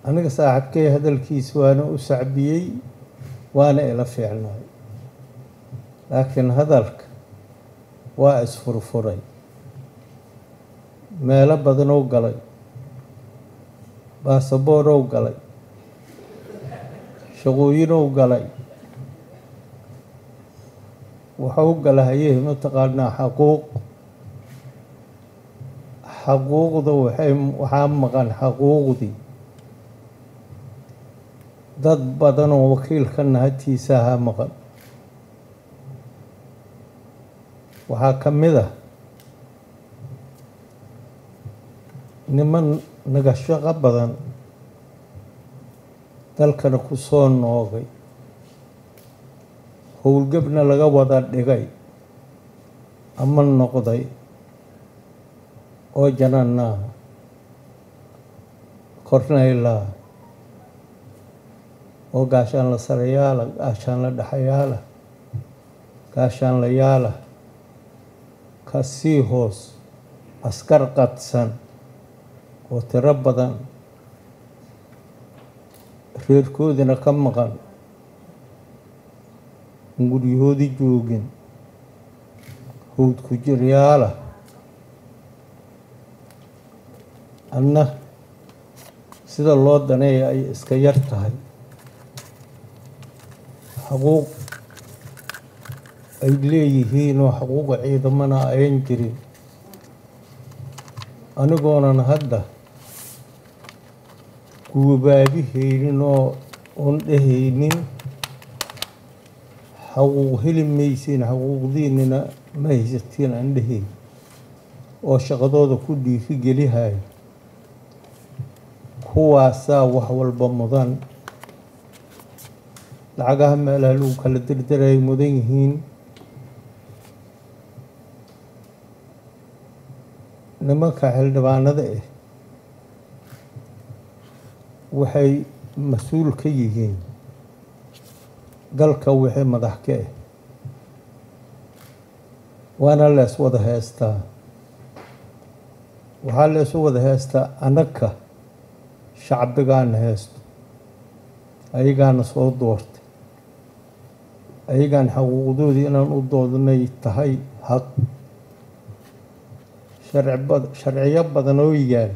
aniga saaxiibkay hadalkiis waana u sacbiyey waana ila fiicnay laakiin hadalka waa isfurfuray meelo badanow galay baasaboorow galay shaqooyinow galay wuxuu galahayey mataqaanaa xaquuq xaquuqda waxay waxaa maqan xaquuqdii dad badanoo wakiilka nahatiisa ahaa maqan waxaa ka mid ah niman naga shaqo badan dalkana ku soo noogay howlgebna laga wada dhigay ama noqday oo jananaa kornaylaa oo gaashaan la sarayaala gaashaan la dhexayaala gaashaan la yaala ka sii hoos askar qadsan oo tiro badan reerkoodina ka maqan guryahoodii joogin howd ku jiryaala anna sida loo daneeya ay iska yar tahay xaquuq ay leeyihiin oo xaquuqa ciidamana ayan jirin anigoonan hadda guubaabihaynin oo oon dhehaynin xaquuq heli maysiin xaquuqdiinina ma haysatiin aan dhehayn oo shaqadooda ku dhiiri gelihayo kuwaasaa wax walba mudan lacagaha meelaha lagu kala dirdiray mudan yihiin nimanka xildhibaanada ah waxay mas-uul ka yihiin dalka wixii madax ka ah waana lees wada heestaa waxaa leesu wada heestaa annaga shacbigaana heesto ayagaana soo doortay ayagaan xaquuqdoodii inaan u doodnay tahay xaq sharciyo badan oo yaal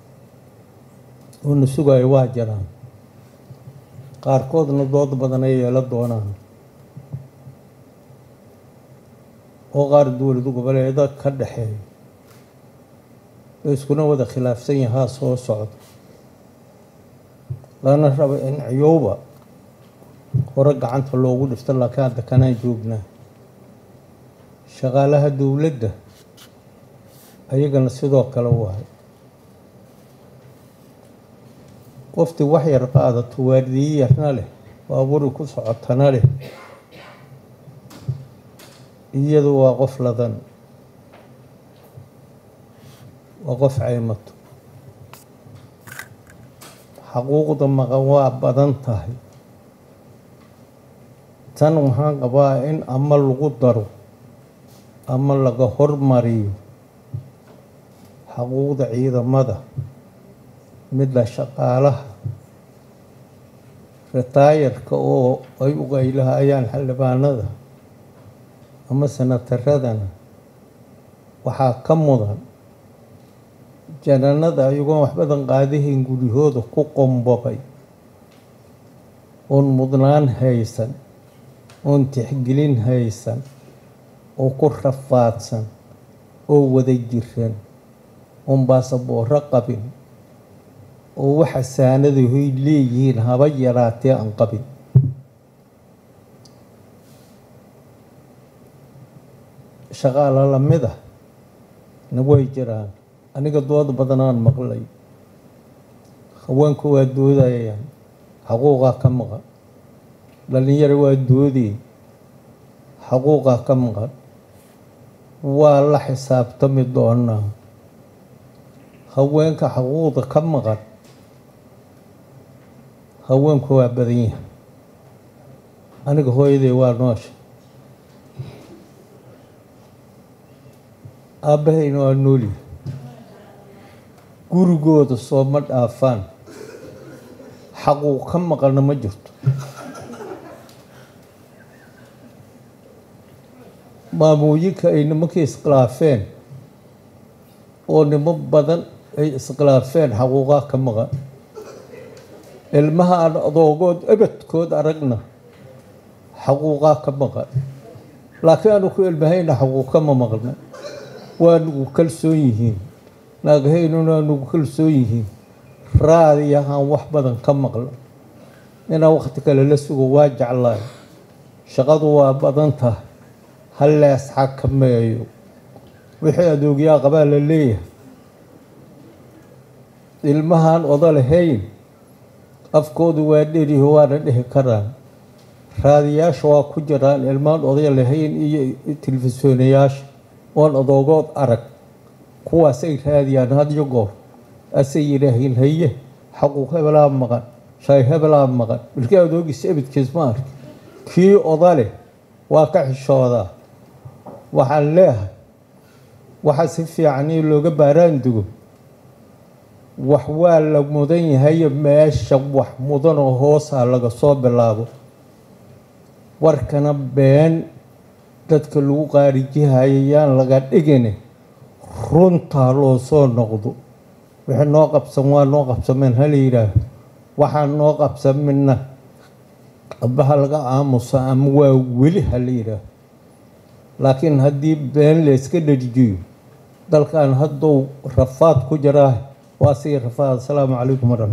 oo na sugayo waa jiraan qaarkoodna dood badan ay yeelo doonaan oo qaar dowlad goboleeda ka dhexeeya oo iskuna wada khilaafsan yahaa soo socda lana rabo in ciyowba hore gacanta loogu dhifto laakiin hadda kanaan joognaa shaqaalaha dowladda ayagana sidoo kale waay qoftii wax yar qaadato waardiye yarna leh baaburi ku socotana leh iyadu waa qof ladan waa qof caymato xaquuqda maqan waa badan tahay tan waxaan qabaa in ama lagu daro ama laga hormariyo xaquuqda ciidamada midda shaqaalaha ritaayarka oo ay u qaylahayaan xildhibaanada ama sanataradana waxaa ka mudan jananada ayagoon wax badan qaadahayn guryahooda ku qombobay oon mudnaan haysan oon tixgelin haysan oo ku rafaadsan oo wada jiran oon baasabooro qabin oo waxa saanadahoy leeyihiin haba yaraatee aan qabin shaqaala lamid ah na way jiraan aniga dood badanaan maqlay haweenku waa doodayaan xaquuqaa ka maqan dhalinyaro waa doodey xaquuqaa ka maqan waa la xisaabtami doonaa haweenka xaquuqda ka maqan haweenku waa badan yahay aniga hooyaday waa noosha aabbahayna waa noolyahay gurigooda sooma dhaafaan xaquu ka maqalna ma jirto maamooyinka ay nimankii iskhilaafeen oo nimo badan ay iskhilaafeen xaquuqaa ka maqan ilmaha aan adoogood ebadkood aragna xaquuqaa ka maqan laakiin aanu ku ilmahayna xaquuq kama maqna waa nugu kalsoon yihiin naagahaynuna nugu kalsoon yihiin raadiyahaan wax badan ka maqla inaan wakhti kale la sugo waa jeclaay shaqadu waa badan tahay hallees xakameeyo wixii adoogyaa qabaa la leeyahay ilmahaan oda lahayn afkoodu waa dheriho waana dhihi karaan raadiyaasha waa ku jiraan ilmaan oday lahayn iyo telefisoonayaasha oon adoogood arag kuwaasay raadiyaan hadyo goor asay yidhaahiin haye xaquuq hebelaa maqan shay hebelaa maqan bilkii adoogiisa ebidkiis ma arki kii oda leh waa ka xishoodaa waxaan leehay waxa si fiican in looga baaraan dugo wax waa la mudan yahayo meesha wax mudanoo hoosaa laga soo bilaabo warkana been dadka lagu qaarijihayo yaan laga dhigine runtaa loo soo noqdo wixii noo qabsan waa noo qabsameen hala yidhaaho waxaan noo qabsamina abaha laga aamuso ama waa weli hala yidhaaho laakiin haddii been layska dharijiyo dalkan hadduu rafaad ku jiraa waa sii rafaad asalaamu calaykum waraxmat